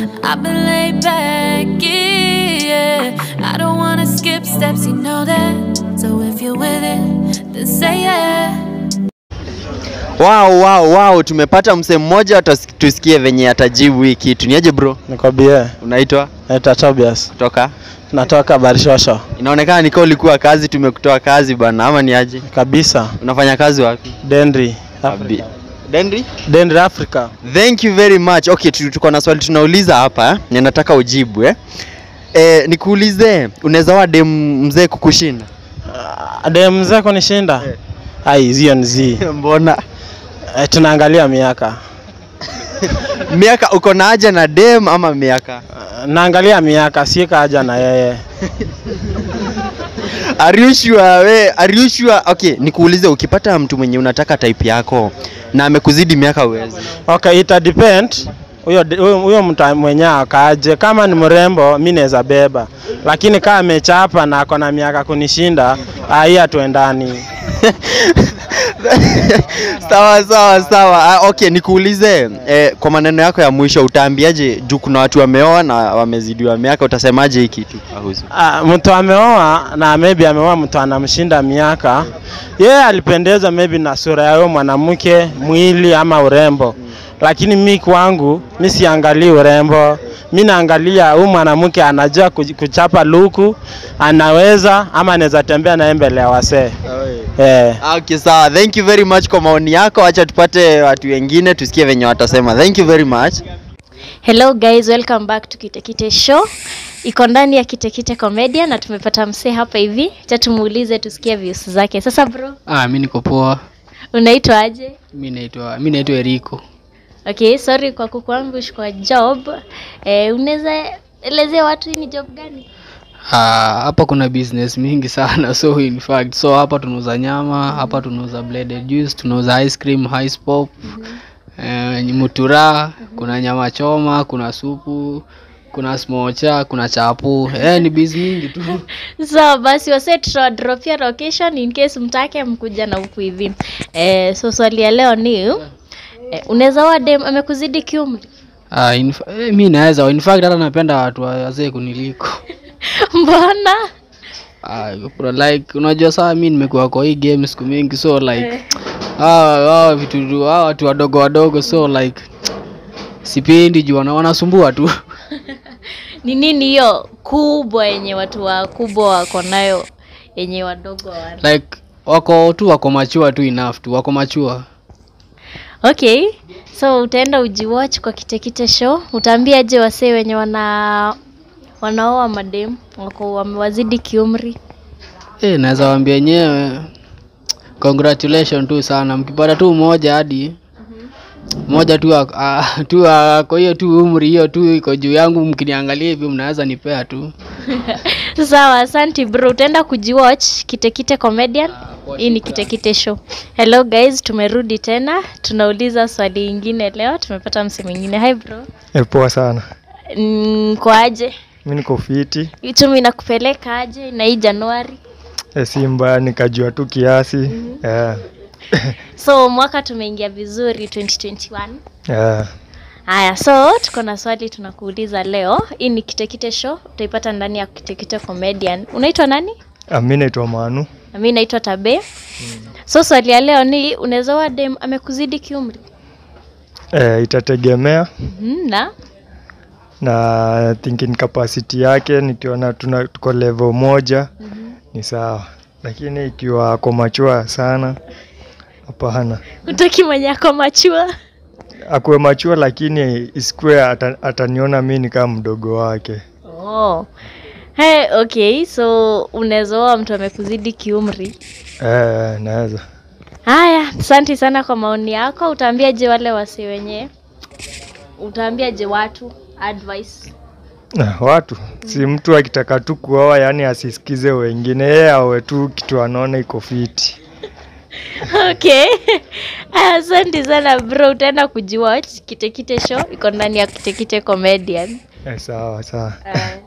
I've been laid back, yeah. I don't wanna skip steps, you know that. So if you're with it, then say yeah. Wow, wow, wow, tumepata msee mmoja tusi- tusikie venye atajibu hii kitu. Niaje bro? Nikwambie, Unaitwa naitwa Tobias, kutoka? natoka Barishosho Inaonekana nika ulikuwa kazi, tumekutoa kazi bana, ama ni aje? kabisa, Unafanya kazi wapi? Denri Abi- Denri? Denri Africa. Thank you very much. Okay, tu- tuko na swali tunauliza hapa eh? na nataka ujibu eh? Eh, nikuulize unaweza wa dem mzee kukushinda? Uh, dem mzee kunishinda Eh. ai, hiyo ni zi Mbona? eh, tunaangalia miaka Miaka uko na haja na dem ama miaka? uh, naangalia miaka, si kaja na yeye Are you sure we? Are you sure? Okay, nikuulize ukipata mtu mwenye unataka type yako na amekuzidi miaka uwezi. Okay, ita depend huyo huyo- huyo mtu mwenyewe akaje. Kama ni mrembo, mi naweza beba, lakini kama amechapa na ako na miaka kunishinda, ah, hii hatuendani. sawa sawa sawa. Ah, okay, nikuulize eh, kwa maneno yako ya mwisho utaambiaje juu kuna watu wameoa na wamezidiwa miaka, utasemaje hii kitu kuhusu? Ah, mtu ameoa na maybe ameoa mtu anamshinda miaka, yeye alipendeza maybe na sura ya huyo mwanamke, mwili ama urembo, lakini mi kwangu mi siangalii urembo, mi naangalia huyu mwanamke anajua kuj- kuchapa luku, anaweza ama anaweza tembea naye mbele ya wasee eh. Ah, Okay, sawa. Thank you very much kwa maoni yako. Acha tupate watu wengine tusikie venye watasema. Thank you very much. Hello guys, welcome back to Kitekite Show. Iko ndani ya Kitekite Comedian na tumepata msee hapa hivi. Acha tumuulize tusikie views zake. Sasa bro, Ah, mi niko poa. unaitwa aje? Mi naitwa mi naitwa Eriko. Okay, sorry kwa kukuambush kwa job. Eh, unaweza elezea watu hii ni job gani? Ah, hapa kuna business mingi sana so in fact so hapa tunauza nyama, hapa tunauza blended juice, tunauza ice cream, ice pop, eh, mutura, kuna nyama choma, kuna supu, kuna smocha, kuna chapu. Eh, ni biz mingi tu. So basi wase tutadropia location in case mtake mkuja na huku hivi. Eh, so swali ya leo ni eh, unaweza wa dem amekuzidi kiumri? Ah, in, fa- eh, mi naweza in fact hata napenda watu wazee kuniliko. Mbona? Ah, bro, like unajua saa mi nimekuwa kwa hii game siku mingi so like hawa hawa vitu hawa watu wadogo wadogo so like sipendi juu wana- wanasumbua tu ni nini hiyo kubwa yenye watu wakubwa wako nayo yenye wadogo wana like wako tu wako machua tu enough tu wako machua okay so utaenda ujiwatch kwa kitekite show utaambia je wasee wenye wana wanaoa madem wako wamewazidi kiumri eh naweza waambia yenyewe congratulation tu sana mkipata tu mmoja hadi moja tu ak- ah, tu ako hiyo tu umri hiyo tu iko juu yangu mkiniangalia hivi mnaweza nipea tu sawa asanti bro utaenda kujiwatch kitekite comedian hii ni kitekite show hello guys tumerudi tena tunauliza swali ingine leo tumepata mse mwingine hi bro Eh, Poa sana. mm, kwa aje Mi niko fiti. uchumi inakupeleka aje na hii januari Eh, si mbaya nikajua tu kiasi. Eh, so mwaka tumeingia vizuri 2021 eh, haya so tuko na swali tunakuuliza leo hii ni kitekite show utaipata ndani ya kitekite comedian unaitwa nani ah, mi naitwa Manu. na mi naitwa tabe so swali ya leo ni unaweza wa dem amekuzidi kiumri Eh, itategemea mm na na thinking capacity yake, nikiona tuna tuko level moja ni sawa, lakini ikiwa ako machua sana, hapana. utaki mwenye ako machua Akuwe machua, lakini isikuwe ata, ataniona mi ni kama mdogo wake. oh. Hey, okay so unaweza oa mtu amekuzidi kiumri Eh, naweza haya asante sana kwa maoni yako utaambiaje wale wasi wenye utaambiaje watu advice Na watu si mtu akitaka tu kuoa, yani asisikize wengine, yeye awe tu kitu anaona iko fiti. okay asante sana bro utaenda kujiwatch kitekite show iko ndani ya kitekite comedian Eh, sawa sawa. uh,